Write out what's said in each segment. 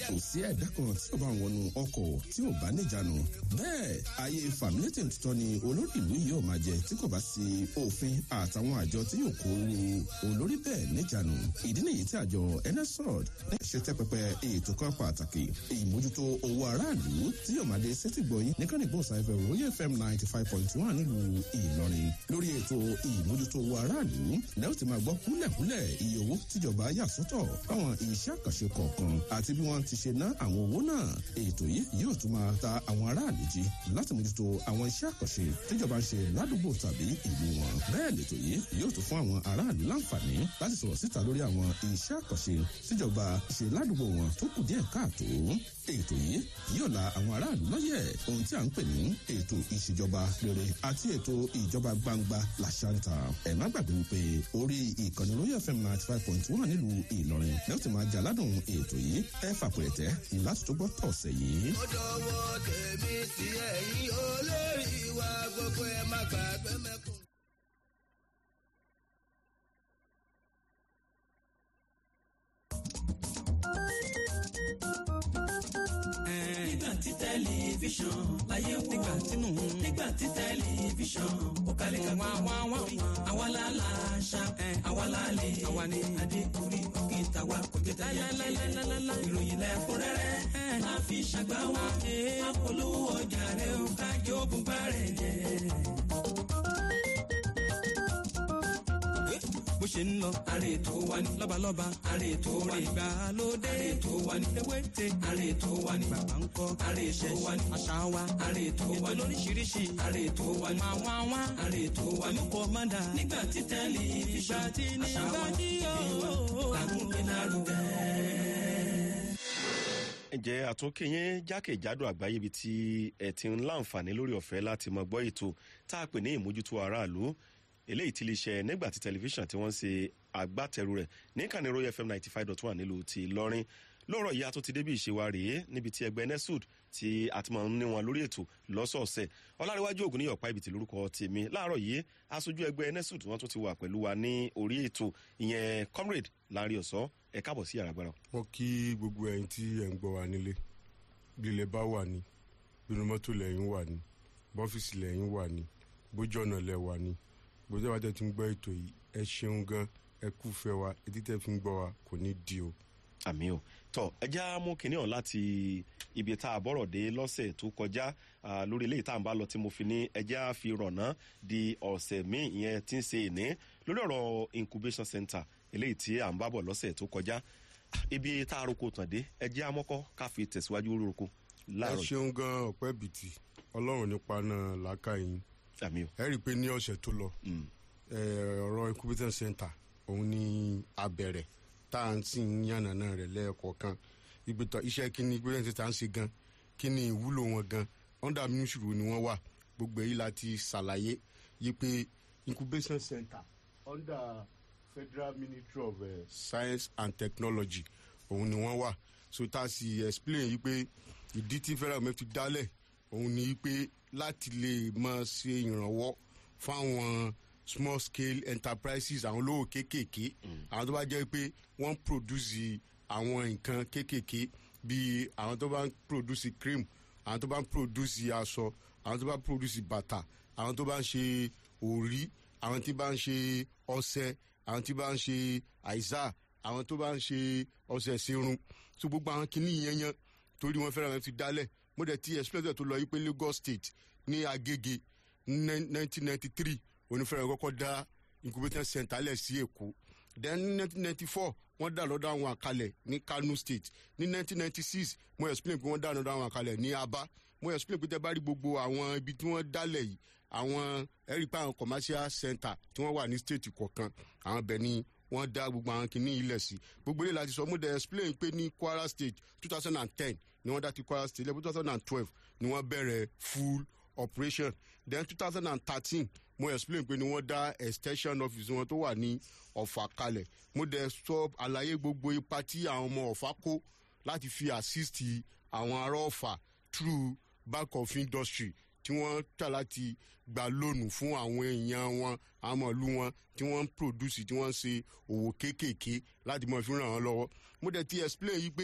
kò sí ẹ̀dá kan tí ó bá wọnú ọkọ̀ tí ò bá níjànú bẹ́ẹ̀ ayé fàmílétì tuntun ni olórí ìlú yìí ò máa jẹ tí kò bá sí òfin àtàwọn àjọ tí yóò kó olórí bẹ́ẹ̀ níjànú ìdí nìyí tí àjọ nsrod ṣe tẹ́ pẹpẹ ètò kan pàtàkì ìmójútó owó aráàlú tí yóò máa dé sétìgbọ̀yìn ní kánìgbọ̀n sáfẹ́ royal fm ninety five point one nílùú ìlọrin lórí ètò ìmójútó owó aráàlú lẹ́yìn tí máa gbọ́ kúlẹ̀kúlẹ̀ iye owó tíjọba yà sọ́tọ̀ fáwọn iṣẹ́ àkànṣe kọ̀ọ̀kan àti bí wọ́n ti ṣe ná àwọn owó náà ètò yìí yóò tún máa ta àwọn aráàlú jí láti mójútó àwọn iṣẹ́ àkànṣe tíjọba ń ṣe ládùúgbò tàbí ìlú wọn bẹ́ẹ̀ lètò yìí yóò tún fún àwọn aráàlú láǹfààní láti sọ̀rọ̀ síta lórí àwọn iṣẹ́ àkànṣe tíjọba ṣe ládùúgbò wọn tó kù díẹ̀ káàtó ètò yìí yóò la àwọn aráàlú lọ́yẹ̀ ohun tí a ń pè ní ètò ìṣèjọba rere àti ètò ìjọba gbangba làṣàǹtà ẹ̀ má gbàgbé wípé orí ìkànnì royal fm ninety five point one nílùú ìlọrin lẹ́yìn tí máa jà ládùn ètò yìí ẹ fàpẹ̀rẹ̀tẹ̀ láti tó gbọ́ tọ̀sẹ̀ yìí. ó dọwọ́ tèmi sí ẹ̀yìn olórí wa gbogbo ẹ̀ má gbàgbé mẹ́kùn. nígbà tí tẹlifíṣàn láyé wò nígbà tínú nígbà tí tẹlifíṣàn ó kalẹ̀ ká wá wá wá àwa la la ṣá àwa la lè àwa ni adékùnrí òkè tàwa kò jẹ tẹyà ìròyìn lẹ́kúnrẹ́rẹ́ máa fi ṣàgbá wa apolówó ọjà rẹ ó kájọ bùbá rẹ jẹ. bó ṣe ń lọ. àrè tó wà ní. lọ́balọ́ba. àrè tó wà ní. ìgbàlódé. àrè tó wà ní. ewéte. àrè tó wà ní. bàbá ń kọ́. àrè tó wà ní. àṣà wa. àrè tó wà ní. ètò lóríṣiríṣi. àrè tó wà ní. máa wá wá. àrè tó wà ní. olùkọ́ máa dà. nígbà tí tẹlifíṣàn. ìgbà tí ní ìgbà tí yóò. àgùnbí lárugẹ. ǹjẹ́ àtúnkè yẹn jákèjádò àgbáyé ibi tí ẹ ti ń láǹfààní lórí ọ̀fẹ́ láti mọ gbọ́ ètò tá a pè ní ìmójútó aráàlú eléyìí ti lè ṣe nígbà tí tẹlifíṣàn tí wọ́n ń ṣe agbátẹrù rẹ̀ ní kàní royal fm ninety five dot one nílùú ti lọ́rin lọ́rọ̀ yìí a tún ti débi ìṣèwà rèé níbi tí ẹgbẹ́ nesud tí a ti máa ń ní wọn lórí ètò lọ́sọ̀ọ̀sẹ̀ ọláríwájú ògùn ní ọ̀pá ibìtì lórúkọ tèmi láàárọ̀ yìí aṣojú ẹgbẹ́ nesud wọn tún ti wà pẹ̀lú wa ní orí ètò ìyẹn comrade láàrin ọ̀sọ́ ẹ káàbọ̀ sí àràgbára. mo kí gbogbo ẹyin tí ẹ ń gbọ́ wa nílé bílẹ̀ bá wà ní bínú mọ́tò lẹ́yìn wà ní bọ́fíìsì lẹ́yìn wà ní bójú ọ̀nà lẹ́ wà ní gbogbo ìjọba tẹ ti ń gbọ́ ètò yìí ẹ ṣeun gan ẹ kú fẹ́ wa etí tẹ fi ń gbọ́ wa kò ní di o. àmì o tọ ẹjẹ á mú kinní hàn láti ibi tá a bọ̀rọ̀ dé lọ́sẹ̀ tó kọjá lórí eléyìí tá à ń bá lọ tí mo fi ní ẹjẹ á fi rọ̀nà di ọ̀sẹ̀ míì ìyẹn tí ń ṣe ìní lórí ọ̀rọ̀ incubation center eléyìí tí à ń bá bọ̀ lọ́sẹ̀ tó kọjá ibi tá a roko tàn dé ẹjẹ á mọ́kọ́ ká fi tẹ̀síwájú roko ẹ láàárọ̀ ṣeun gan ọ̀pẹ́ bìtì ọlọ́run nípa náà làákà yín àmì o ẹ rí i pé ní ọ̀sẹ̀ tó lọ Mm. ẹ, ọ̀rọ̀ incubator center òun ni abẹ̀rẹ̀ tá à ń sì ń yànnàná rẹ̀ lẹ́ẹ̀kọ̀ọ̀kan ìgbìtọ̀ iṣẹ́ kí ni incubator center ń ṣe gan kí ni ìwúlò wọn gan under ministry wo ni wọ́n wà gbogbo èyí láti ṣàlàyé yí pé incubation center under federal ministry of uh, science and technology òun ni wọ́n wà so tá a sì explain yí pé ìdí tí federal government fi dálẹ̀ òun ni yí pé láti lè máa ṣe ìrànwọ́ fáwọn small scale enterprises àwọn olówó kéékèèké àwọn tó bá jẹ́ pé wọ́n ń produce àwọn nǹkan kéékèèké bíi àwọn tó bá ń produce cream àwọn tó bá ń produce aṣọ àwọn tó bá ń produce bàtà àwọn tó bá ń ṣe òrí àwọn tí bá ń ṣe ọṣẹ àwọn tí bá ń ṣe àìsà àwọn tó bá ń ṣe ọṣẹ ṣerun tó gbogbo àwọn kìíní yẹn yẹn torí wọn fẹ́ràn ti dálẹ̀ mo dẹ̀ ti express tó lọ yí pé lagos state ní agége nineteen ninety three onífẹ́ràn kọ́kọ́ dá incubator center lẹ̀ sí èkó then ní nineteen ninety four wọ́n dá lọ́dọ̀ àwọn àkàlẹ̀ ní kano state ní nineteen ninety six mo explain pé wọ́n dá lọ́dọ̀ àwọn àkàlẹ̀ ní aba mo explain pé tẹ́ bá rí gbogbo àwọn ibi tí wọ́n dálẹ̀ yìí àwọn ẹ̀rí pé àwọn commercial center tí wọ́n wà ní state kọ̀ọ̀kan àwọn bẹ̀ ni wọ́n dá gbogbo àwọn kìíní ilẹ̀ sí gbogbo ilé láti sọ mo dẹ̀ explain pé ní kwara state two thousand and ten ni wọ́n dá ti kwara state lẹ́bí two thousand and twelve ni wọ́n bẹ̀rẹ̀ full operation then two thousand and thirteen mo explain pé ni wọ́n dá extension office wọn tó wà ní ọ̀fà kalẹ̀ mo dẹ̀ sọ àlàyé gbogbo ipa tí àwọn ọmọ ọ̀fà kó láti fi assist àwọn ará ọ̀fà through bank of industry tí wọ́n tà láti gba lónù fún àwọn èèyàn wọn àwọn ìlú wọn tí wọ́n ń produce tí wọ́n ń ṣe òwò kéékèèké láti mọ̀ fi ràn wọ́n lọ́wọ́ mo dẹ̀ ti explain yìí pé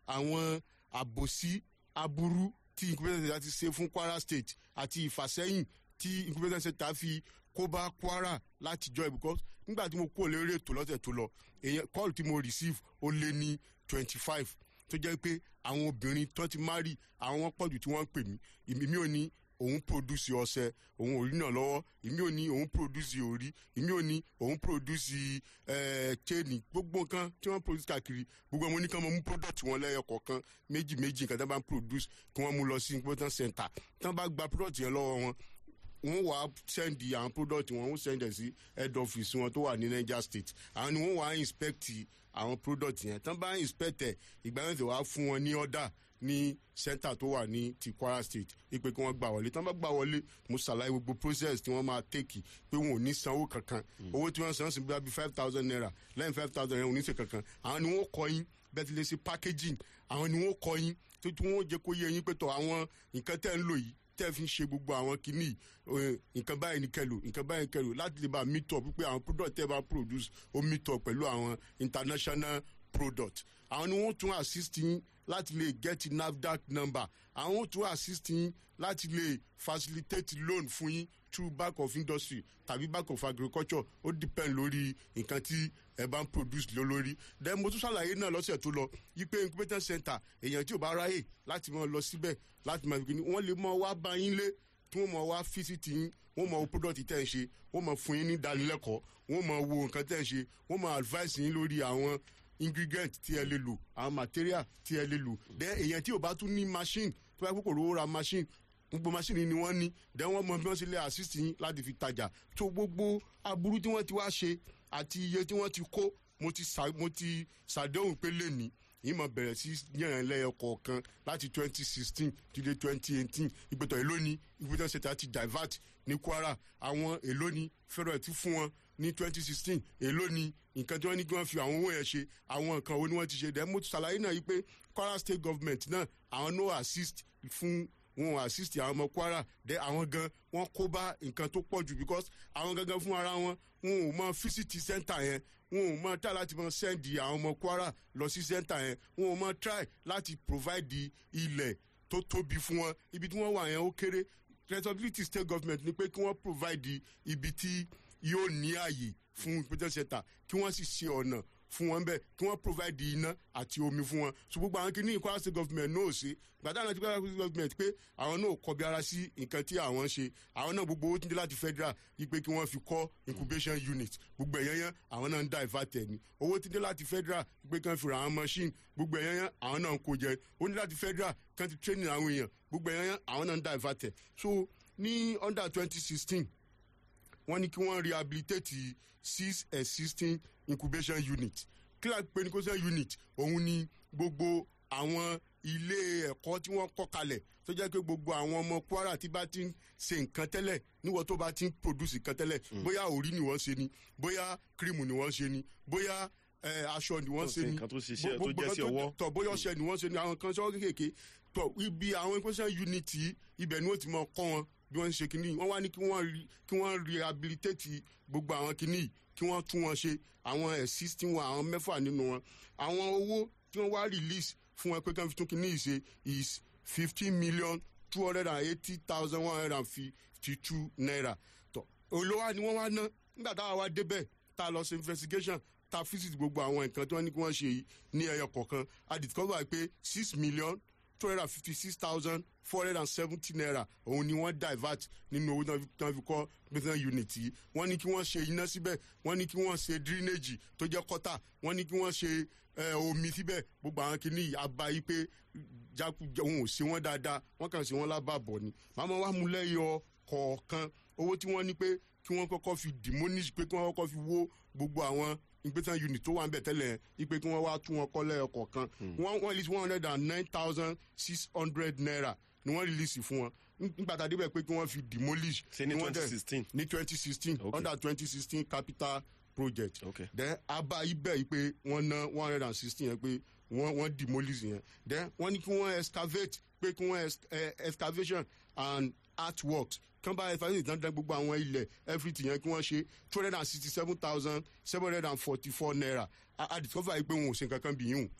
àwọn àbòsí aburú tí incubator center ti ṣe fún kwara state àti ìfàsẹ́yìn tí incubator center fi kó bá kwara látijọ́ ẹ̀ because nígbà tí mo kó lórí ètò lọ́sẹ̀ tó lọ èèyàn call tí mo receive ó lé ní twenty five tó jẹ́ pé àwọn obìnrin tó ti marry àwọn pọ̀jù tí wọ́n ń pè mí èmi ò ní òun produce ọsẹ òun ò rí náà lọ́wọ́ èmi ò ní òun produce òrí èmi ò ní òun produce ẹ chain gbogbo nǹkan tí wọ́n produce káàkiri gbogbo ọmọ oníkan mọ mú product wọn lẹ́yọ kọ̀ọ̀kan méjì méjì nǹkan tí wọ́n bá ń produce kí wọ́n mú lọ sí important center tí wọ́n bá gba product yẹn lọ́wọ́ wọn wọ́n wá send àwọn product wọn wọ́n send ẹ̀ sí head office wọn tó wà ní niger state àwọn ni wọ́n wá inspect àwọn product yẹn tí wọ́n bá inspect ẹ̀ ìgbà yẹn ti wá fún wọn ní order ní center tó wà ní ti kwara state ipe kí wọ́n gbà wọlé tí wọ́n bá gbà wọlé mo ṣàlàyé gbogbo process tí wọ́n máa tèkì pé wọn ò ní sanwó kankan owó tí wọ́n san sí bí five thousand naira lẹ́yìn five thousand naira ò ní ṣe kankan àwọn ni wọ́n kọ́ yín bẹ́ẹ̀ ti lè ṣe packaging àwọn ni wọ́n kọ́ yín tó tí wọ́n jẹ́ kó yé yín pé tọ̀ àwọn nǹkan tẹ́ ń lò yìí tẹ́ fi ń ṣe gbogbo àwọn kìíní nǹkan báyìí ní kẹlò nǹkan báyìí ní kẹlò láti lè bá meet up pé àwọn product tẹ́ bá produce ó meet up pẹ̀lú àwọn international product àwọn ni wọ́n tún assist yín láti lè get nafdac number àwọn tún assist yín láti lè facilitate loan fún yín through bank of industry tàbí bank of agriculture ó depend lórí nǹkan tí ẹ bá ń produce lé lórí then mo tún ṣàlàyé náà lọ́sẹ̀ tó lọ yí pé incubator center èèyàn tí ò bá ráyè láti máa lọ síbẹ̀ láti máa fi kíni wọ́n lè mọ wá bá yín lé tí wọ́n mọ wá fíṣítì yín wọ́n mọ wo product tẹ́ ń ṣe wọ́n mọ fún yín ní ìdánilẹ́kọ̀ọ́ wọ́n mọ wo nǹkan tẹ́ ń ṣe wọ́n mọ advice yín lórí àwọn ingredient tí ẹ lè lò àwọn material tí ẹ lè lò then èèyàn tí ò bá tún ní machine tó bá kókò rówó ra machine gbogbo machine ni wọ́n ní then wọ́n mọ bí wọ́n ṣe lè assist yín láti fi tajà tó gbogbo aburú tí wọ́n ti wá ṣe àti iye tí wọ́n ti kó mo ti sa mo ti ṣàdéhùn pé lè ní yìí mọ bẹ̀rẹ̀ sí yànnà lẹ́yọ kọ̀ọ̀kan láti twenty sixteen ti dé twenty eighteen ìgbésẹ̀ èló ni ìgbésẹ̀ ṣètà ti divert ní kwara àwọn èló ni federal ti fún wọn ní twenty sixteen èló ni nǹkan tí wọ́n ní kí wọ́n fi àwọn owó yẹn ṣe àwọn nǹkan wo ni wọ́n ti ṣe dẹ́ mo ti ṣàlàyé náà yìí pé kwara state government náà àwọn no assist fún wọn assist àwọn ọmọ kwara dẹ àwọn gan wọn kó bá nǹkan tó pọ̀ jù because àwọn gangan fún ara wọn wọn ò mọ fisiti center yẹn wọn ò mọ try láti mọ send àwọn ọmọ kwara lọ sí center yẹn wọn ò mọ try láti provide ilẹ̀ tó tóbi fún wọn ibi tí wọ́n wà yẹn ó kéré responsibility state government ni pé kí wọ́n provide ibi tí yóò ní àyè fún ìpínlẹ̀ center kí wọ́n sì ṣe ọ̀nà fún wọn bẹ́ẹ̀ kí wọ́n provide iná àti omi fún wọn so gbogbo àwọn kìíní kwara state government náà ṣe gbàdá àwọn kwara state government pé àwọn náà kọbi ara sí nǹkan tí àwọn ṣe àwọn náà gbogbo owó tí ń dé láti federal yìí pé kí wọ́n fi kọ́ incubation unit gbogbo ẹ̀yán yẹn àwọn náà ń dá ìfàtẹ̀ ni owó tí ń dé láti federal yìí pé kí wọ́n fi ra àwọn machine gbogbo ẹ̀yán yẹn àwọn náà ń kó jẹ ó ní láti federal kí wọ́n ti training àwọn èèyàn gbogbo ẹ̀yán yẹn àwọn náà ń dá ìfàtẹ̀ so ní under twenty sixteen wọ́n ní kí wọ́n rehabilitate six existing incubation unit kílà pé incubation unit òun ni gbogbo àwọn ilé ẹ̀kọ́ tí wọ́n kọ́ kalẹ̀ tó jẹ́ pé gbogbo àwọn ọmọ kwara tí bá ti ń ṣe nǹkan tẹ́lẹ̀ níwọ̀n tó bá ti ń produce nǹkan tẹ́lẹ̀ bóyá òrí ni wọ́n ṣe ni bóyá cream ni wọ́n ṣe ni bóyá aṣọ ni wọ́n ṣe ni nǹkan tó ṣiṣẹ́ tó jẹ́ sí ọwọ́. tọ̀ bóyá ọṣẹ ni wọ́n ṣe ni àwọn kan sọ́wọ́ kéékèèké tọ̀ ibi àwọn incubation unit yìí ibẹ̀ ni wọ́n ti mọ kọ́ wọn bí wọ́n ń ṣe kínní wọ́n wá ní kí wọ́n rehabilitate gbogbo àwọn kínní kí wọ́n tún wọn ṣe àwọn existing wọn àwọn mẹ́fà nínú wọn àwọn owó tí wọ́n wá release fún wọn pé kí wọ́n fi tún kínní yìí ṣe is fifteen million two hundred and eighty thousand one hundred and fifty two naira tọ́ olówó ni wọ́n wá ná nígbà táwa wá débẹ̀ tá a lọ ṣe investigation tá a visit gbogbo àwọn nǹkan tí wọ́n ní kí wọ́n ṣe yìí ní ẹyọ kọ̀ọ̀kan a discover pé six million two hundred and fifty six thousand four hundred and seventy naira òun ni wọ́n divert nínú owó tí wọ́n fi kọ́ business unit yìí wọ́n ní kí wọ́n ṣe iná síbẹ̀ wọ́n ní kí wọ́n ṣe drainage tó jẹ́ kọ́tà wọ́n ní kí wọ́n ṣe omi síbẹ̀ gbogbo àwọn kìíní àbá yìí pé jákujá òun ò ṣe wọ́n dáadáa wọ́n kàn ṣe wọ́n lábàbọ̀ ni màmá wa mú lẹ́yọ kọ̀ọ̀kan owó tí wọ́n ní pé kí wọ́n kọ́kọ́ fi demolish pé kí wọ́n kọ́kọ́ fi wó gbogbo àwọn ìgbésàn unit tó wà ń bẹ̀ tẹ́lẹ̀ ipe kí wọ́n wá tún wọn kọ́ lẹ́yọ kọ̀ọ̀kan wọ́n wọ́n release one hundred and nine thousand six hundred naira ni wọ́n release fún wọn nígbà tá a débẹ̀ pé kí wọ́n fi demolish. ṣe ní twenty sixteen. ní twenty sixteen Okay. under twenty sixteen capital project. Okay. then aba ibẹ̀ yìí pé wọ́n ná one hundred and sixteen yẹn pé wọ́n wọ́n demolish yẹn then wọ́n ní kí wọ́n excavate pé kí wọ́n ex- eh, excavation and artworks kán bá excavate dandan gbogbo àwọn ilẹ̀ everything yẹn kí wọ́n ṣe two hundred and sixty seven thousand seven hundred and forty four naira a a discover yìí pé wọn ò ṣe nǹkan kan bí yìí hùn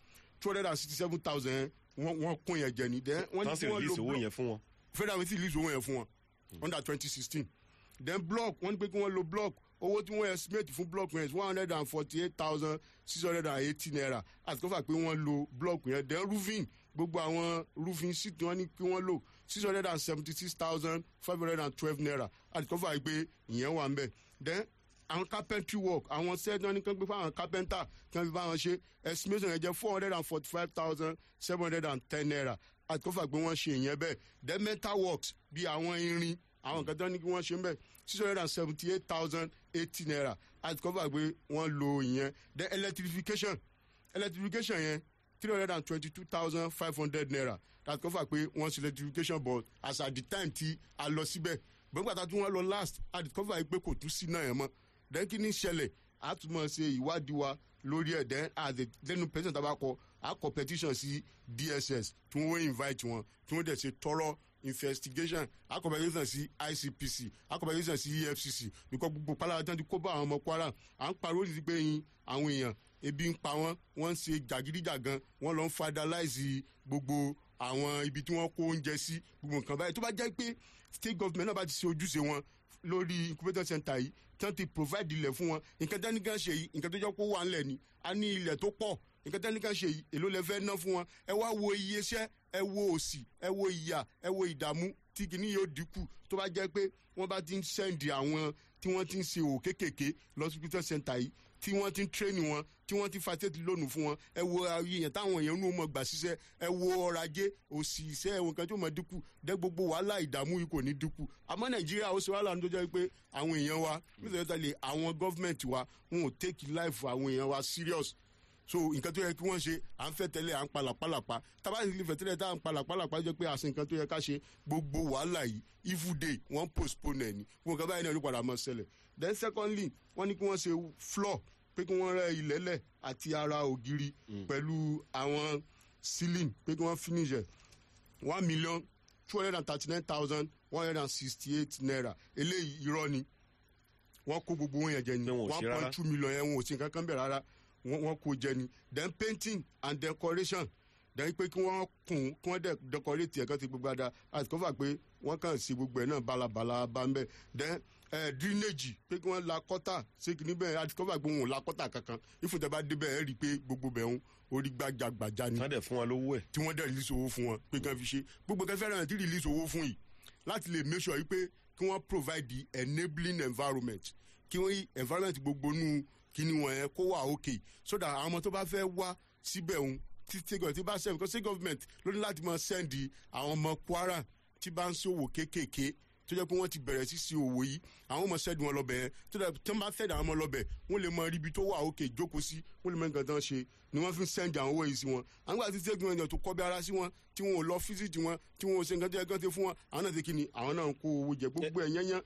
two hundred and sixty seven thousand wọ́n wọ́n kún yẹn jẹ ní then wọ́n tán ní sì kí wọ́n release lo owó block yẹn fún wọn. federal ministry release owó yẹn fún wọn under twenty sixteen then block wọ́n ní pé kí wọ́n lo block owó tí wọ́n estimate fún block yẹn is one hundred and forty eight thousand six hundred and eighty naira àti kọ́fà pé wọ́n lo block yẹn then roofing gbogbo àwọn roofing sheet wọ́n ní kí wọ́n lò six hundred and seventy six thousand five hundred and twelve naira àti kọ́fà pé ìyẹn wà ń bẹ̀ then àwọn carpentry work àwọn set wọn ní kí wọ́n gbé fáwọn carpenter kí wọ́n fi bá wọn ṣe estimation yẹn jẹ́ four hundred and forty five thousand seven hundred and ten naira àti kọ́fà pé wọ́n ṣe ìyẹn bẹ́ẹ̀ then metal works bí àwọn irin àwọn nǹkan tó ní kí wọ́n ṣe ń bẹ̀ six hundred and seventy eight thousand eighty naira àti kọ́fà pé wọ́n lo ìyẹn then electrification electrification yẹn three hundred and twenty two thousand five hundred naira àti kọ́fà pé wọ́n ṣe electrification but as at the time tí a lọ síbẹ̀ gbọ́ngbàtà tí wọ́n lọ last àti kọ́fà pé kò tún sí náà yẹn mọ́ then kí ni ṣẹlẹ̀ a tún mọ̀ ṣe ìwádìí wa lórí ẹ̀ then as the lẹ́nu president abakọ a kọ petition sí dss tí wọ́n invite wọn tí wọ́n dẹ̀ ṣe tọrọ investigation a kọ petition sí icpc a kọ petition sí efcc because gbogbo pálá tí wọ́n ti kó bá àwọn ọmọ kwara à ń pariwo ní pé yin àwọn èèyàn ebi ń pa wọ́n wọ́n ń ṣe jàgídíjàgan wọ́n lọ ń fadalize gbogbo àwọn ibi tí wọ́n kó oúnjẹ sí gbogbo nǹkan báyìí tó bá jẹ́ pé state government náà bá ti ṣe ojúṣe wọn lórí incubator center yìí tí wọ́n ti provide ilẹ̀ fún wọn nǹkan tẹ́ni kan ṣe yìí nǹkan tó jẹ́ kó wà ńlẹ̀ ni a ní ilẹ̀ tó pọ̀ nǹkan tẹ́ni kan ṣe yìí èló lẹ fẹ́ ná fún wọn ẹ wá wo iye iṣẹ́ ẹ wo òsì ẹ wo ìyà ẹ wo ìdààmú tí kìíní yóò dínkù tó bá jẹ́ pé wọ́n bá ti ń sẹ́ndì àwọn tí wọ́n ti ń ṣe òwò kéékèèké lọ sí incubator center yìí tí wọ́n ti ń tírénì wọn tí wọ́n ti facility lónìí fún wọn ẹ wo ayé yẹn táwọn èèyàn nù mọ̀ gbà ṣiṣẹ́ ẹ wo ọrọ̀ ajé òsì iṣẹ́ ẹ̀wọ̀n kan tí ó mọ̀ dínkù dẹ́ gbogbo wàhálà ìdààmú yìí kò ní dínkù àmọ́ nàìjíríà ó ṣe wàhálà ní tó jẹ́ pé àwọn èèyàn wa nítorí tẹ́lẹ̀ àwọn gọ́fìmẹ̀ntì wa wọn ò take life àwọn èèyàn wa serious so nǹkan tó yẹ kí wọ́n ṣe à ń fẹ́ tẹ́lẹ̀ à ń palàpalàpa tábà sì lè fẹ́ tẹ́lẹ̀ tá à ń palàpalàpa jẹ́ pé àṣẹ nǹkan tó yẹ ká ṣe gbogbo wàhálà yìí evil day wọ́n postpone ẹ̀ ní wọn kàn báyìí náà ló padà mọ́ ṣẹlẹ̀ then secondly wọ́n ní kí wọ́n ṣe floor pé kí wọ́n rẹ́ ilẹ̀lẹ̀ àti ara ògiri pẹ̀lú àwọn ceiling pé kí wọ́n finish ẹ̀ one million two hundred and thirty nine thousand one hundred and sixty eight naira eléyìí irọ́ ni wọ́n kó gbogbo wọn yẹn jẹ ni Pé wọn ò one ṣe rárá. point two million yẹn wọn ò sí nǹkan kan bẹ̀ rárá wọ́n wọ́n kó jẹ ni then painting and decoration then pé kí wọ́n kùn kí wọ́n dẹ̀ decorate ẹ̀ kán ti gbogbo ada àti kọ́fà pé wọ́n kàn sí gbogbo ẹ̀ náà balabala bá ń bẹ̀ then eh, drainage pé kí wọ́n la kọ́tà ṣé kí níbẹ̀ àti kọ́fà pé wọn ò la kọ́tà kankan ìfúntẹ́ bá débẹ̀ ẹ̀ rí i pé gbogbo bẹ̀ ń orí gbàjàgbàjà ni wọ́n dẹ̀ fún wọn lówó ẹ̀. tí wọ́n dẹ̀ release owó fún wọn pé kí wọ́n fi ṣe gbogbo kẹfẹ́ rẹ̀ ti release owó fún yìí láti lè make sure yìí pé kí wọ́n provide the enabling environment kí wọ́n yí environment gbogbo nù kíní wọn yẹn kó wà okay so that àwọn ọmọ tó bá fẹ́ wá síbẹ̀ òun tí state government tí bá send because state government ló ní láti máa send àwọn ọmọ kwara tí bá ń ṣòwò kéékèèké tó jẹ́ pé wọ́n ti bẹ̀rẹ̀ sí sí òwò yìí àwọn ọmọ sẹ́ẹ̀dì wọn lọ́bẹ̀ yẹn tó dẹ̀ tí wọ́n bá sẹ́ẹ̀dì àwọn ọmọ lọ́bẹ̀ wọ́n lè mọ ibi tó wà òkè jókòó sí wọ́n lè mọ nǹkan tán ṣe ni wọ́n fi ń sẹ́ẹ̀dì àwọn owó yìí sí wọn àwọn àti sẹ́ẹ̀dì wọn yẹn tó kọ́ bí ara sí wọn tí wọn ò lọ fíṣítì wọn tí wọn ò ṣe nǹkan tó yẹ kán ti fún wọn àwọn náà ti kí ni àwọn náà ń kó owó jẹ gbogbo ẹ̀ yẹn yẹn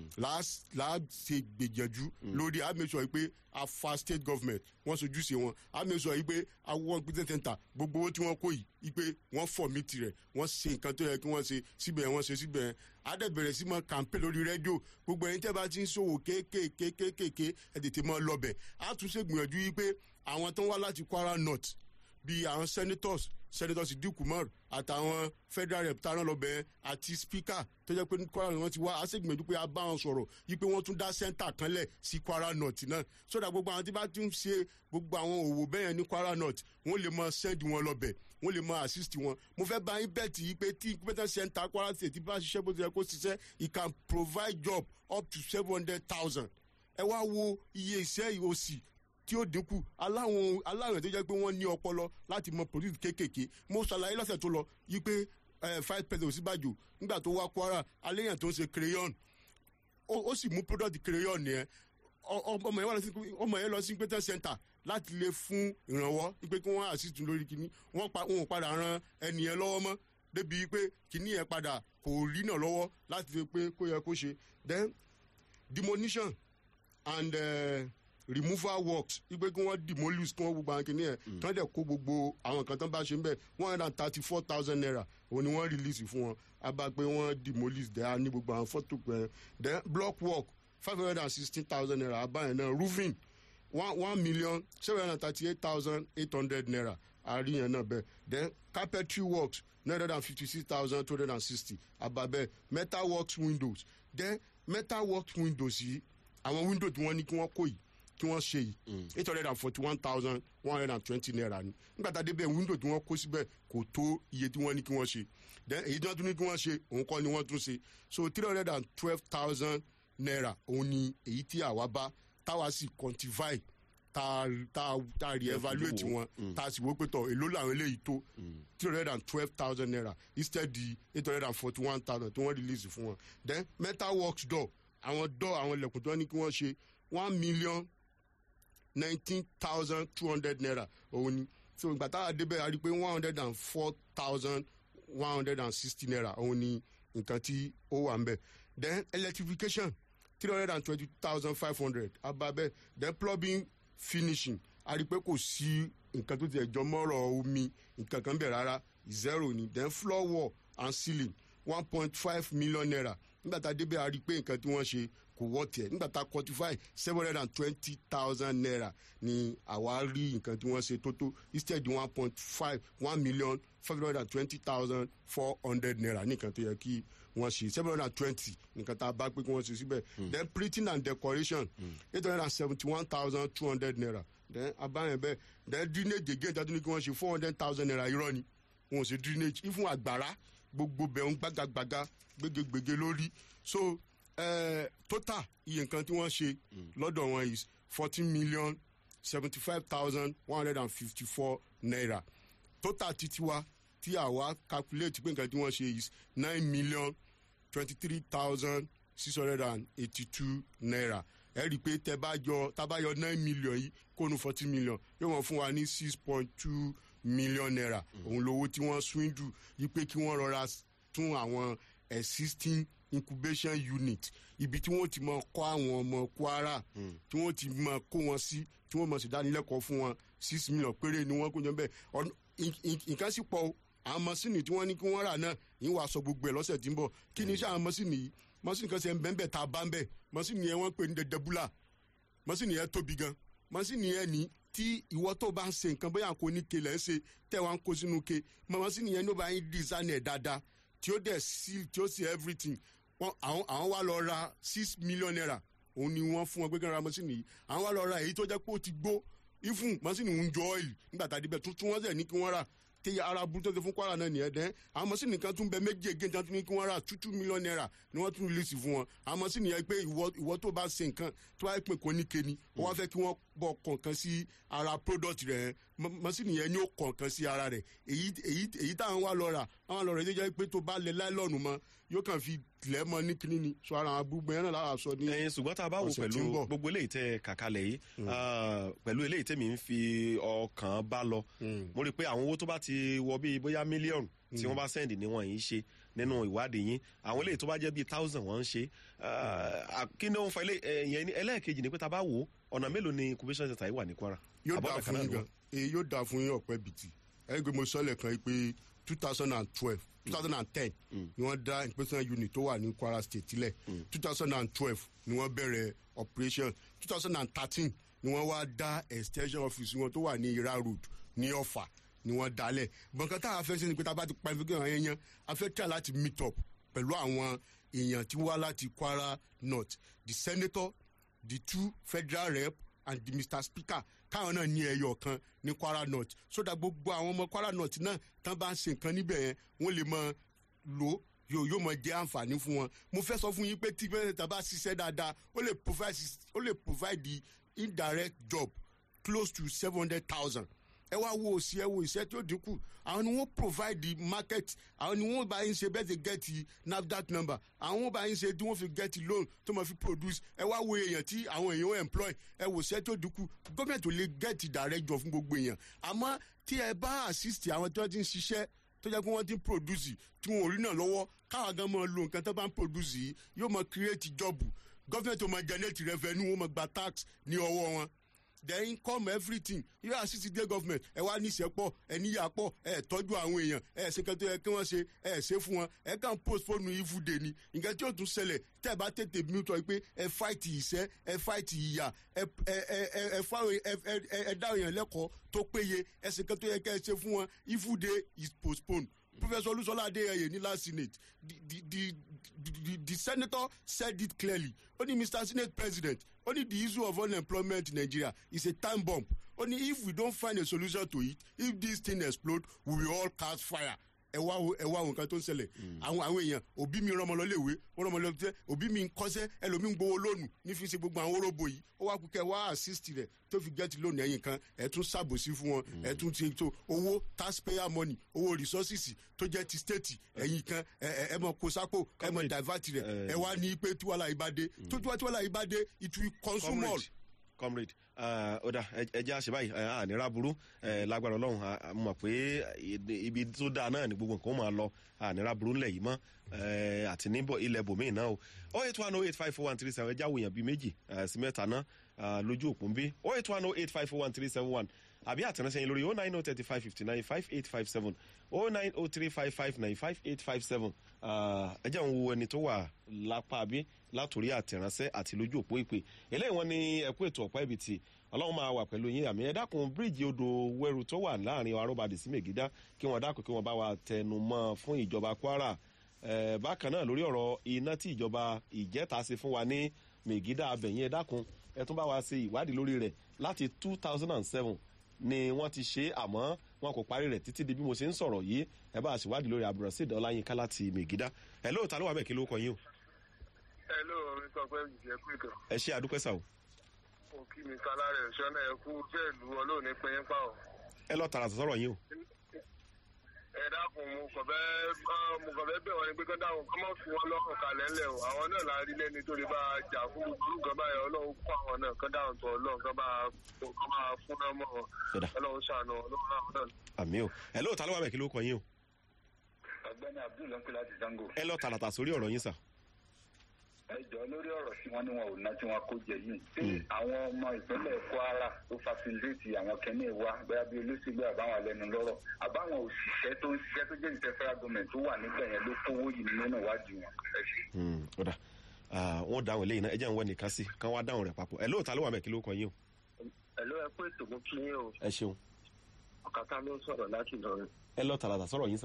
láà ṣe gbèjẹ̀jú lórí àmẹ́sọ̀ yìí pé a fa state government wọ́n sojúṣe wọn àmẹ́sọ̀ yìí pé àwọn business center gbogbo owó tí wọ́n kó yìí yìí pé wọ́n fọ̀ mí tirẹ̀ wọ́n ṣe nǹkan tó yẹ kí wọ́n ṣe síbẹ̀ wọ́n ṣe síbẹ̀ adẹ́bẹ̀rẹ̀ sí mọ kàmpé lórí rédíò gbogbo ẹ̀yin tẹ́ bá ti ń ṣòwò kéékèèké kéékèèké ẹ̀ tètè mọ́ lọ́bẹ̀ á tún ṣe gbìyànjú yìí pé àwọn tó ń wá láti kwara north bíi àwọn senators senators idikumar àtàwọn federal rep taran lọbẹ àti speaker tó jẹ pé ní kwara wọn ti wá a sì gbìyànjú pé a bá wọn sọrọ yìí pé wọn tún dá center kan lẹ sí kwara north náà sódà gbogbo àwọn tí bá tún ṣe gbogbo àwọn òwò bẹ́ẹ̀ ní kwara north wọn lè mọ send wọn lọbẹ wọn lè mọ assist wọn mo fẹ́ bá yín bẹ́ẹ̀tì yìí pé tí incubator center kwara state bá ṣiṣẹ́ bó ti yẹ kó ṣiṣẹ́ it can provide job up to seven hundred thousand ẹ wá wo iye iṣẹ́ òsì tí ó dínkù aláwọn aláwọn tó jẹ́ pé wọ́n ní ọpọlọ láti mọ produce kéékèèké mo ṣàlàyé lọ́sẹ̀ tó lọ yí pé five peso síbàjò nígbà tó wá kwara aléyàn tó ń ṣe crayon ó sì mú product crayon yẹn ọmọ yẹn wà lọ sí ọmọ yẹn lọ sí pété center láti lè fún ìrànwọ́ pé kí wọ́n àṣìtún lórí kínní wọ́n pa wọn ò padà ran ẹnìyẹn lọ́wọ́ mọ́ débi pé kínní yẹn padà kò rí náà lọ́wọ́ láti lè pé kó yẹ kó ṣe then demolition and. Uh, removal works ipe kí wọ́n demolish kí wọ́n gbogbo àwọn kìnìyàn tí wọ́n dẹ̀ kó gbogbo àwọn kan tó ń bá ṣe ń bẹ̀ one hundred and thirty four thousand naira òun ni wọ́n release fún wọn abá pé wọ́n demolish dẹ̀ á ní gbogbo àwọn fọ́tò pẹ̀ then block work five hundred and sixteen thousand naira abá yẹn náà roofing one one million seven hundred and thirty-eight thousand eight hundred naira àríyàn náà bẹ́ẹ̀ then carpentry works nine hundred and fifty-six thousand two hundred and sixty ababẹ́ metal works windows then metal works windows yìí àwọn window tí wọ́n ní kí wọ́n kó yìí kí wọ́n ṣe yìí eight hundred and forty-one thousand one hundred and twenty naira ni nígbà tá a débẹ̀ window tí wọ́n kó síbẹ̀ kò tó iye tí wọ́n ní kí wọ́n ṣe then èyí tí wọ́n tún ní kí wọ́n ṣe òun kọ́ ni wọ́n tún ṣe so three hundred and twelve thousand naira òun ni èyí tí àwa bá táwa sì quantify tá tá tá re-evaluate wọn tá a sì wó pé tọ èló làwọn eléyìí tó three hundred and twelve thousand naira instead di eight hundred and forty one thousand tí wọ́n release fún wọn then metal works door àwọn door àwọn ilẹ̀kùn tí wọ́n ní kí wọ́n ṣe one million nineteen thousand two hundred naira òun ni so ìgbà tá a débẹ̀ a rí i pé one hundred and four thousand one hundred and sixty naira òun ni nǹkan tí ó wà ń bẹ̀ then electrification three hundred and twenty thousand five hundred ababẹ then plumbing finishing a rí i pé kò sí nǹkan tó tiẹ̀ jọ mọ́rọ̀ omi nǹkan kan bẹ̀ rárá zero ni then floor wall and ceiling one point five million naira nígbà tá a débẹ̀ a rí i pé nǹkan tí wọ́n ṣe kò wọ́ tiẹ̀ nígbà tá a quantify seven hundred and twenty thousand naira ni àwa rí nǹkan tí wọ́n ṣe tó tó instead one point five one million five hundred and twenty thousand four hundred naira ní nǹkan tó yẹ kí wọ́n ṣe seven hundred and twenty nǹkan tá a bá pé kí wọ́n ṣe síbẹ̀ then printing and decoration eight hundred and seventy one thousand two hundred naira then abáyẹn bẹ́ẹ̀ then drainage again tó ní kí wọ́n ṣe four hundred thousand naira irọ́ ni wọn ò ṣe drainage ifun àgbàrá gbogbo bẹ̀rùn gbàgàgbàgà gbégegbège lórí so uh, total iye nǹkan tí wọ́n ṣe lọ́dọ̀ wọn is fourteen million seventy five thousand one hundred and fifty four naira total titiwa tí àwa calculate pé nǹkan tí wọ́n ṣe is nine million twenty three thousand six hundred and eighty two naira ẹ rí i pé tẹ bá yọ tá bá yọ nine million yìí kónú fourteen million yóò wọ́n fún wa ní six point two million naira òun lówó tí wọ́n swindle yìí pé kí wọ́n rọra tún àwọn existing incubation unit ibi tí wọ́n ti mọ kọ́ àwọn ọmọ kwara tí wọ́n ti mọ kó wọn sí tí wọ́n mọ̀ sí dánilẹ́kọ̀ọ́ fún wọn six million péré ni wọ́n kó jọ bẹ́ẹ̀ nǹkan sì pọ̀ o àwọn mọ́sìnì tí wọ́n ní kí wọ́n rà náà yín wàá sọ gbogbo ẹ̀ lọ́sẹ̀ tí ń bọ̀ kí ni iṣẹ́ àwọn mọ́sìnì yìí mọ́sìnì kan ṣe ń bẹ́ẹ̀ bẹ́ẹ̀ tá a bá ń bẹ̀ mọ́sìnì yẹn wọ́n pè ní dẹdẹbúlà mọ́sìnì yẹn tóbi gan mọ́sìnì yẹn ní tí ìwọ tó bá ń ṣe nǹkan bóyá kò ní ke lẹ́ ń ṣe tẹ́ wá ń kó sínú ke mọ́sìnì yẹn ló bá ń design ẹ̀ dáadáa tí ó dẹ̀ seal tí ó seal everything àwọn àwọn wá lọ ra six million naira òun ni wọ́n fún wọn pé kí wọ́n ra mọ́sìnì yìí àwọn wá lọ ra èyí tó jẹ́ pé ó ti gbó ifun mọ́sìnì ń jọ ọ́ìlì nígbà tá a débẹ̀ tuntun wọ́n sẹ̀ ní kí wọ́n rà tí ara burú tó ṣe fún kwara náà nìyẹn dẹ́n àwọn mọ́sìnì kan tún bẹ méjì ègé tí wọ́n tún ní kí wọ́n rà two two million naira ni wọ́n tún release fún wọn àwọn mọ́sìnì yẹn pé ìwọ ìwọ tó bá ṣe nǹkan tó bá pè kó ní kéni wọ́n wá fẹ́ kí wọ́n bọ̀ kọ̀ọ̀kan sí ara product rẹ̀ mọ́sìnì yẹn ni ó kọ̀ọ̀kan sí ara rẹ̀ èyí èyí èyí táwọn wá lọ rà àwọn lọ rẹ̀ tó jẹ́ pé tó bá lẹ láìlọ́ọ̀nù mọ́ yóò kàn fi tilẹ̀ mọ́ ní kíní ni so ara àwọn gbogbo yẹn náà lára sọ ní. ẹyin ṣùgbọ́n tá a bá wò ọ̀sẹ̀ tí ń pẹ̀lú bọ̀. gbogbo eléyìí tẹ kàkálẹ̀ yìí pẹ̀lú eléyìí tẹ̀mí ń fi ọkàn bá lọ mo rí i pé àwọn owó tó bá ti wọ bíi bóyá mílíọ̀nù tí wọ́n bá sẹ́ndì ni wọ́n yìí ṣe nínú ìwádìí yín àwọn eléyìí tó bá jẹ́ bíi thousand wọ́n ń ṣe Ah, kí ni ó ń fa ilé ẹ̀yẹn ní ẹlẹ́ẹ̀kejì ni pé tá a bá wò ó ọ̀nà mélòó ni incubation center yìí wà ní kwara yóò Àbọ̀dọ̀ dáa kan fún náà yín ló gan èyí yóò dáa fún yín ọ̀pẹ bìtì ẹ̀rí pé mo sọ́lẹ̀ kan yìí pé two thousand and twelve two thousand and ten ni wọ́n dá inspection unit tó wà ní kwara state tilẹ̀ two thousand and twelve ni wọ́n bẹ̀rẹ̀ operation two thousand and thirteen ni wọ́n wá dá extension office wọn tó wà ní ira road ní ọ̀fà ni wọ́n dálẹ̀ bọ̀ǹkan tá a fẹ́ ṣe ni pé tá a bá ti pa ìfikún àwọn yẹn yẹn a fẹ́ try láti meet up pẹ̀lú àwọn èèyàn tí wá láti kwara north the senator the two federal rep and the mr speaker káwọn náà ní ẹyọ kan ní kwara north so that gbogbo àwọn ọmọ kwara north náà tán bá ń ṣe nǹkan níbẹ̀ yẹn wọ́n lè mọ lò ó yóò yóò mọ jẹ́ àǹfààní fún wọn mo fẹ́ sọ fún yín pé tí pẹ́ẹ́sẹ̀tà bá ṣiṣẹ́ dáadáa ó lè provide ó lè provide the indirect job close to seven hundred thousand ẹ wá wo òsì ẹ wo ìṣẹ́ tí ó dínkù àwọn ni wọ́n provide the market àwọn ni wọ́n bá yín ṣe bẹ́ẹ̀ ṣe get the nafdac number àwọn wọ́n bá yín ṣe tí wọ́n fi get the loan tó máa fi produce ẹ wá wo èèyàn tí àwọn èèyàn employ ẹ wò ìṣẹ́ tí ó dínkù gọ́ọ̀mẹ̀ntì ò lè get the direct job fún gbogbo èèyàn àmọ́ tí ẹ bá assist àwọn tí wọ́n ti ń ṣiṣẹ́ tó jẹ́ pé wọ́n ti ń produce tí wọn ò rí náà lọ́wọ́ káwọn gan máa lo nǹkan tó bá ń produce yìí yóò máa create job gọ́ọ̀mẹ̀ntì ò máa generate revenue wọ́n máa gba tax ní ọwọ́ wọn then come everything you are sixty day government ẹ wá níṣẹ́ pọ̀ ẹ níyà pọ̀ ẹ tọ́jú àwọn èèyàn ẹ ṣe kẹ́tọ́ yẹ kí wọ́n ṣe ẹ ṣe fún wọn ẹ kàn postpone evil day ni nǹkan tí yóò tún ṣẹlẹ̀ tẹ́ ẹ bá tètè mú tọ́ pé ẹ fight ìṣẹ́ ẹ fight ìyà ẹ ẹ ẹ ẹ fáwọn ẹ ẹ ẹ dá èèyàn lẹ́kọ̀ọ́ tó péye ẹ ṣe kẹ́tọ́ yẹ kẹ́ ẹ ṣe fún wọn evil day is postponed professor olusola adeyeye ní last senate the the the the, the senator said it clearly only mr senate president only the issue of unemployment in nigeria is a time bomb only if we don't find a solution to it if this thing explode we will all catch fire ẹ wá wo ẹ wá wo nǹkan tó ń ṣẹlẹ̀ àwọn àwọn èèyàn òbí mi rán ọmọ lọ léèwé wọ́n rán ọmọ lọ tẹ́ òbí mi ń kọ́sẹ́ ẹlòmíì ń gbowó lónù ní fi ṣe gbogbo àwọn orógbó yìí ó wá kúkẹ́ wá assist rẹ̀ tó fi gẹ́tì lónìí ẹ̀yìn kan ẹ̀ tún ṣàbòsí fún wọn ẹ̀ tún ti tó owó taxpayer money owó resources tó jẹ́ ti state ẹ̀yìn kan ẹ̀ ẹ̀ mọ̀ kó sápò ẹ̀ mọ̀ divert rẹ̀ ẹ̀ wá ní pé tíwálà yìí bá dé tó tíwálà yìí bá dé it will consume all. comrade ọ̀dà ẹja ṣe báyìí ànírà burú lágbára ọlọ́run a mọ̀ pé ibi tó dáa náà ni gbogbo nǹkan ó máa lọ ànírà burú ńlẹ̀ yìí mọ́ àti níbọ̀ ilẹ̀ bòmíì náà o oh eight one oh eight five four one three seven ẹja wòyàn bíi méjì sí mẹ́ta náà lójú òpó ń bí oh eight one oh eight five four one three seven one àbí àtẹ̀ránṣẹ́ yín lórí oh nine oh thirty five fifty nine five eight five seven oh nine oh three five five nine five eight five seven ẹ jẹ́ ń wo ẹni tó wà lápá bí látòrí àtẹ̀ránṣẹ́ àti lójú òpó ìpè eléyìí wọn ní ẹkú ètò ọ̀pá ibi tí ọlọ́run máa wà pẹ̀lú yín àmì ẹ dákun bíríìjì odò wẹ́rù tó wà láàrin arúbadì sí mègídá kí wọ́n dákun kí wọ́n bá wa tẹnu mọ́ fún ìjọba kwara bákan náà lórí ọ̀rọ̀ iná tí ìjọba ìjẹ́ta ṣe fún wa ní mègídá abẹ̀yìn ẹ dákun ẹ tún bá wa ṣe ìwádìí lórí rẹ̀ láti two thousand and seven ni wọ́n ti ṣe àmọ́ wọn kò parí rẹ̀ títí di bí mo ṣe ń sọ̀rọ̀ yìí ẹ bá a ṣèwádìí lórí abdulrasheed ọláyínká láti mègídá ẹ lóòótọ́ ló wà bẹ́ẹ̀ kí ló kọ yín o. ẹ lóò mi sọ pé ìjẹ́ pé kan. ẹ ṣe àdúpẹ́ sà o. mo kí mi sálárì ẹ̀ṣọ́ náà ẹ kú bẹ́ẹ̀ lu ọlọ́ọ̀ni pín pa ọ́. ẹ lọ tààrà sọ̀rọ̀ yín o. ẹ dákun mo kàn fẹ́ mo kàn fẹ́ bẹ̀ wọ́n ni pé kán dáhùn kán má fi wọn lọ́kàn kalẹ̀ ńlẹ̀ o àwọn náà la rí lẹ́ni tó lè bá a jà fún gbogbo nǹkan báyìí ọlọ́run kó àwọn náà kán dáhùn tó ọlọ́run kán bá kán bá fún náà mọ́ wọn ọlọ́run ṣàánú ọlọ́run náà náà. àmì o ẹ lóòótọ́ ló wà bẹ́ẹ̀ kí ló kọ yín o. ọgbẹni abdul ló ń pè láti zango. ẹ lọ tààràtà sórí ọ̀rọ̀ yín sà. ẹ jọ lórí ọ̀rọ̀ tí wọ́n ní wọn ò ná tí wọ́n kó jẹ yìí. ṣé àwọn ọmọ ìpínlẹ̀ kwara tó fasiliti àwọn kẹ́ni wa bẹ́ẹ̀ bí olóṣèlú àbáwọn alẹ́nu lọ́rọ̀ àbáwọn òṣìṣẹ́ tó ń ṣiṣẹ́ tó jẹ́ ìṣẹ́ federal government tó wà nígbà yẹn ló kówó yìí nínú ìwádìí wọn. ẹ ṣe. ọ̀dà wọn dáhùn eléyìí náà ẹ jẹ́ ń wọ nìkan sí kán wá dáhùn rẹ̀ papọ̀ ẹ lóòótọ́ ló wà bẹ́ẹ̀ kí ló kọ yín o. ẹ ló ẹ pé ètò mú kí yín o ẹ ṣeun ọ̀kàtà ló ń sọ̀rọ̀ láti lọrin. ẹ lọ tààràtà sọ̀rọ̀ yín sà.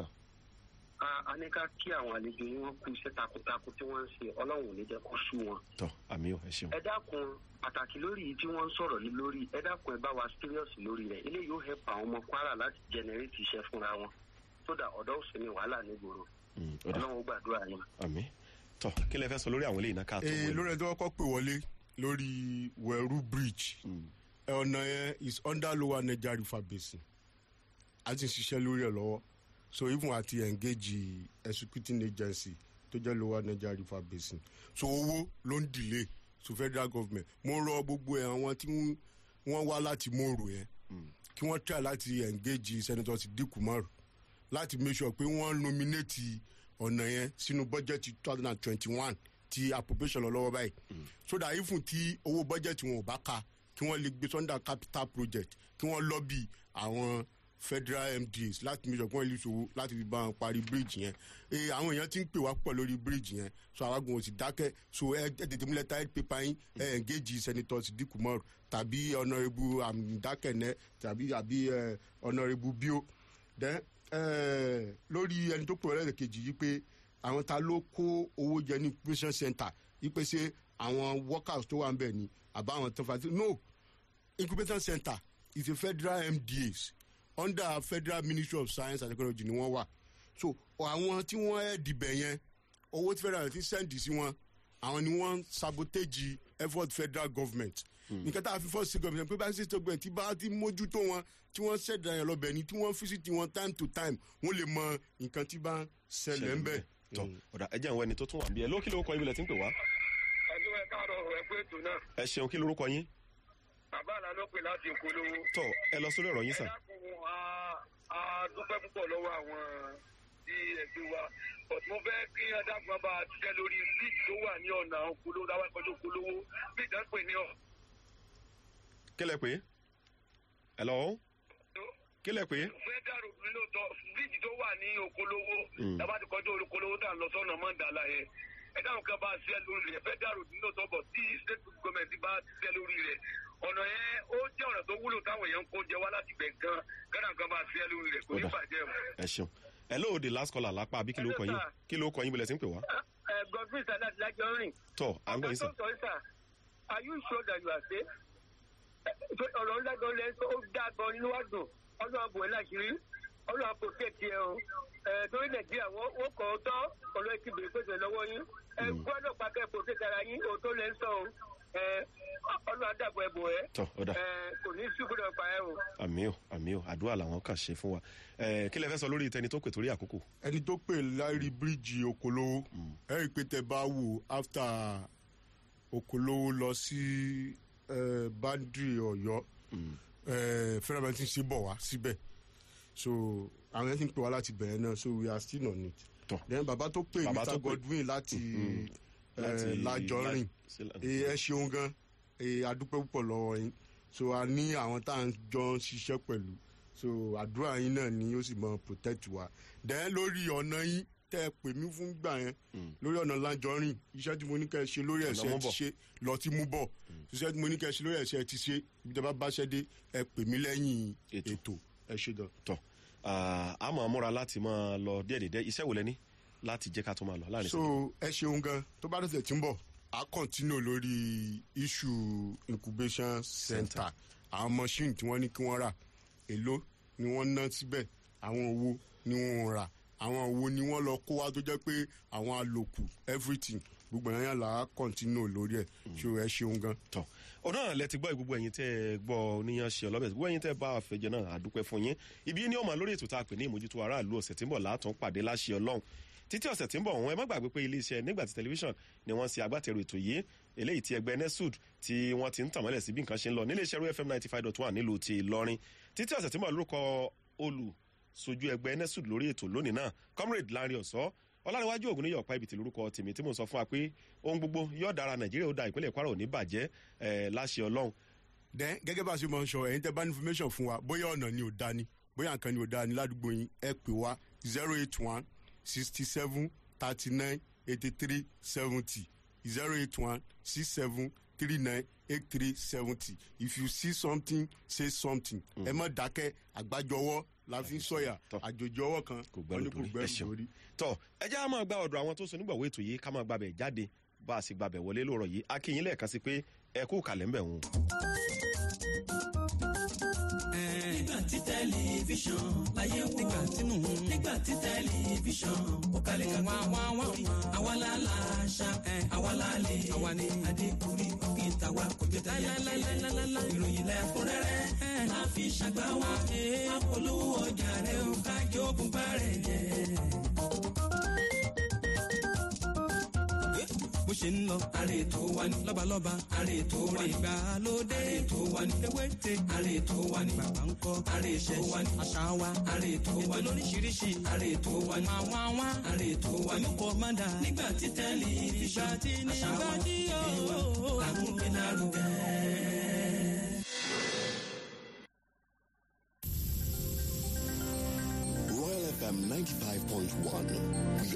a ní ká kí àwọn àlejò yín wọn kú iṣẹ́ takuntakun tí wọ́n ń ṣe ọlọ́run ò ní jẹ́ kó sú wọn. tọ àmì o ẹ ṣeun. ẹ dákun pàtàkì lórí yìí tí wọ́n ń sọ̀rọ̀ lé lórí ẹ dákun ẹ bá wa serious lórí rẹ̀ eléyìí ó help àwọn ọmọ kwara láti generate iṣẹ́ fúnra wọn sódà ọ̀dọ́ òsì ni wàhálà nígboro ọlọ́run ó gbàdúrà yín. àmì tọ kí lẹ fẹ́ sọ lórí àwọn eléyìí náà ká tó ee wọlé. lórí ẹjọ́ kọ́kọ́ pè wọlé lórí wẹ̀rú bridge ẹ ọ̀nà yẹn is under lower niger river basin a ti ń ṣiṣẹ́ lórí ẹ̀ lọ́wọ́ so even àti engage executing agency tó jẹ́ lower niger river basin so owó ló ń delay to federal government mo rọ gbogbo ẹ̀ àwọn tí wọ́n wá láti mòrò yẹn kí wọ́n try láti engage senator sidiku maru láti make sure pé wọ́n nominate ọ̀nà yẹn sínú bọ́jẹ̀tì two thousand and twenty-one ti appropriation lọ lọ́wọ́ báyìí so that even tí owó bọ́jẹ̀tì wọn ò bá ka kí wọ́n lè gbé sunday capital project kí wọ́n lọ́bì àwọn federal mdas láti make sure kí wọ́n lè ṣòwò láti fi bá wọn parí bridge yẹn ee àwọn èèyàn ti ń pè wá pọ̀ lórí bridge yẹn so àwọn agbóhùn sì dákẹ́ so ẹ ẹ tètè múlẹ̀ táyé pépà yín ẹ engage senator sidiku mọ́rù tàbí honourable amdakene tàbí àbí ẹ honourable bio then eh, lórí ẹni tó pè ọ́ lẹ́ẹ̀kejì yìí pé àwọn ta ló kó owó jẹ ní incubation center yìí pé ṣé àwọn workers tó wà ń bẹ̀ ni àbá àwọn tó fà sí no incubation center is a federal mdas under federal ministry of science and technology ni wọ́n wà so àwọn tí wọ́n ẹ̀ dìbẹ̀ yẹn owó tí federal ti sẹ́ǹdì sí wọn àwọn ni wọ́n sabotage effort federal government nǹkan tá a fi first government pé bá ṣe tó gbẹ̀ tí bá ti mójútó wọn tí wọ́n ṣẹ̀dá yẹn lọ́bẹ̀ ni tí wọ́n fisiti wọn time to time wọ́n lè mọ nǹkan tí bá ń ṣẹlẹ̀ ń bẹ̀. tọ ọ̀dà ẹ jẹ́ àwọn ẹni tó tún wà bí ẹ ló kí lórúkọ yín bilẹ̀ tí ń pè wá. ẹjọ́ ẹ káàárọ̀ ẹ pé ètò náà ẹ ṣeun kí lórúkọ yín. bàbá àlá ló pè láti ìpolówó. tọ ẹ lọ sórí ọ̀rọ̀ yín ẹ sà. dákun a a dúpẹ́ púpọ̀ lọ́wọ́ àwọn tí ẹgbẹ́ wa but mo fẹ́ kí adágún bá a ṣiṣẹ́ lórí bíìtì tó wà ní ọ̀nà òkúlówó táwọn ẹ̀kọ́ tó kúlówó bíìtì tó ń pè ní ọ̀ kílẹ̀ pé hello kílẹ̀ pé federal road ní lóòótọ́ bíríìjì tó wà ní okolówó Mm. tábà ti kọjú okolówó tá à ń lọ sọ́nà mọ́ndàlá yẹn ẹ dáhùn kan bá ṣiṣẹ́ lórí rẹ̀ federal road ní lóòótọ́ bọ̀ tí state government bá ṣiṣẹ́ lórí rẹ̀ ọ̀nà yẹn ó jẹ́ ọ̀nà tó wúlò táwọn èèyàn ń kó jẹ wá láti gbẹ̀ gan gánà kan bá ṣiṣẹ́ lórí rẹ̀ kò ní Ó dà. bàjẹ́ o. ẹ ṣeun hello the last caller lápá àbí kí ló kọ yín kí ló kọ yín bílẹ̀ sí ń pè wá. godfrey sadat lajọ rìn tọ́ à ń gbọ́ yín sàn. sọ sà are you sure that you are safe? ọ̀rọ̀ ńlá gan lẹ́ sọ ó dá gan nínú wá dùn ọlọ́run àbò ẹ̀ láṣìírí ọlọ́run àpò kéèkì ẹ̀ o ẹ̀ torí nàìjíríà wọ́n wọ́n kọ́ ọ́ tọ́ ọlọ́run ti bèrè pèsè lọ́wọ́ yín ẹ̀ gbọ́dọ̀ pàkẹ́ pò kéèkì ara yín òótọ́ lẹ́ ń sọ o ẹ̀ ọlọ́run àdàbọ̀ ẹ̀ bò ẹ̀ tọ́ ó dà ẹ̀ kò ní í ṣùgbọ́dọ̀ pa ẹ̀ o. àmì ò àmì ò àdúrà làwọn kàn ṣe fún wa ẹ kí lẹ fẹ́ sọ lórí tẹni tó pè torí àkókò. ẹni tó pè láìrí bíríìjì okòlówó ẹ rí i pé tẹ bá wò after okòlówó lọ sí bandri ọyọ fẹrẹmẹ tí ń ṣe bọ̀ wá síbẹ̀ so àwọn ẹni tí ń pè wá láti bẹ̀rẹ̀ náà so we are still on it Tọ́. then bàbá tó pè Bàbá tó mr pè. godwin láti Láti- lajọrin sí- ẹ ṣeun gan ẹ adúpẹ́ púpọ̀ lọ́wọ́ yín so a ní àwọn tá à ń jọ ń ṣiṣẹ́ pẹ̀lú so àdúrà yín náà ni ó sì mọ protect wa then lórí ọ̀nà yín tẹ́ ẹ pè mí fún gbà yẹn lórí ọ̀nà lájọrin iṣẹ́ tí mo ní kẹ́ ẹ ṣe lórí ẹ̀ṣẹ̀ mú ti bọ̀. ṣe lọ tí mú bọ̀ iṣẹ́ tí mo ní kẹ́ ẹ ṣe lórí ẹ̀ṣẹ̀ ti ṣe ibi tí a bá báṣẹ́ dé ẹ pè mí lẹ́yìn Ètò. ètò ẹ ṣe dán. tọ́ a máa múra láti máa lọ díẹ̀díẹ̀ iṣẹ́ wo lẹ ní láti jẹ́ ká tó máa lọ láàrin so ẹ ṣeun gan tó bá tẹ̀sẹ̀ tí ń bọ̀ a continue lórí issue incubation center àwọn machine tí wọ́n ní kí wọ́n rà èló ni wọ́n ná síbẹ̀ àwọn owó ni wọ́n rà àwọn owó ni wọ́n lọ kó wá tó jẹ́ pé àwọn àlòkù everything gbogbo yẹn yẹn là á continue lórí ẹ̀ so ẹ ṣeun gan. tọ́ ọ̀nà lẹ ti gbọ́ gbogbo ẹ̀yin tẹ́ ẹ gbọ́ oníyan ṣe ọlọ́bẹ̀ gbogbo ẹ̀yin tẹ́ ẹ bá àfẹ́jẹ náà àdúpẹ́ fún yín ibi ní ọmọ lórí ètò tá a pè ní ìmójútó aráàlú ọ̀sẹ̀ tí ń bọ̀ látún pàdé láṣẹ ọlọ́run títí ọ̀sẹ̀ tí ń bọ̀ wọn ẹ má gbàgbé pé iléeṣẹ́ nígbà tí tẹlifíṣàn ni wọ́n ṣe agbátẹrù ètò yìí eléyìí tí ẹgbẹ́ nesud tí wọ́n ti ń tàn mọ́lẹ̀ sí bí nǹkan ṣe ń lọ níléeṣẹ́ rú fm ninety five dot one nílùú ti ìlọrin títí ọ̀sẹ̀ tí ń bọ̀ lórúkọ olùsojú ẹgbẹ́ nesud lórí ètò lónìí náà comrade lanre ọ̀sọ́ ọlárẹ̀wájú ògùn níyọ̀ pa ibi tí lórúkọ tèmi tí mò ń sọ fún wa pé ohun gbogbo yóò dára nàìjíríà ó da ìpínlẹ̀ kwara ò ní bàjẹ́ ẹ̀ láṣẹ ọlọ́run then gẹ́gẹ́ bá a ṣe mọ̀ ń sọ ẹ̀yin tẹ́ bá ní information fún wa bóyá ọ̀nà ni ò da ni bóyá nǹkan ni ò da ni ládùúgbò yín ẹ pè wá zero eight one sixty seven thirty nine eighty three seventy zero eight one six seven three nine eight three seventy if you see something say something ẹ má dákẹ́ àgbájọwọ́ la fi ń sọ̀yà Tọ́. àjòjì ọwọ́ kan kò wọ́n ní gbẹrù dórí ẹ ṣeun dórí. tọ ẹ jẹ́ á máa gba ọ̀dọ̀ àwọn tó so nígbàwó ètò yìí ká máa gbàbẹ̀ jáde bá a sì gbàbẹ̀ wọlé lóòrọ̀ yìí akínyìn lẹ́ẹ̀kan sí pé ẹ kú kàlẹ́ ń bẹ̀ wọn. nígbà tí tẹlifíṣàn láyé wò nígbà tínú nígbà tí tẹlifíṣàn ó kalẹ̀ ká wá wá wá àwa la la ṣá àwa la lè àwa ni adékùnrin òkè tàwa kò jẹ́ tẹ̀yà ìròyìn lẹ́kúnrẹ́rẹ́ máa fi ṣàgbá wa apolówó ọjà rẹ̀ ó kájọ ògùn bá rẹ̀ jẹ́. bó ṣe ń lọ. àrè tó wà ní. lọ́balọ́ba. àrè tó wà ní. ìgbàlódé. àrè tó wà ní. ewéte. àrè tó wà ní. bàbá ń kọ́. àrè tó wà ní. àṣà wa. àrè tó wà ní. ètò lóríṣiríṣi. àrè tó wà ní. wá wá wá. àrè tó wà ní. olùkọ́ máa dà. nígbà tí tẹlifíṣàn. ìgbà tí nígbà tí yóò. làkúnpé lárugẹ. Royal FM 95.1. We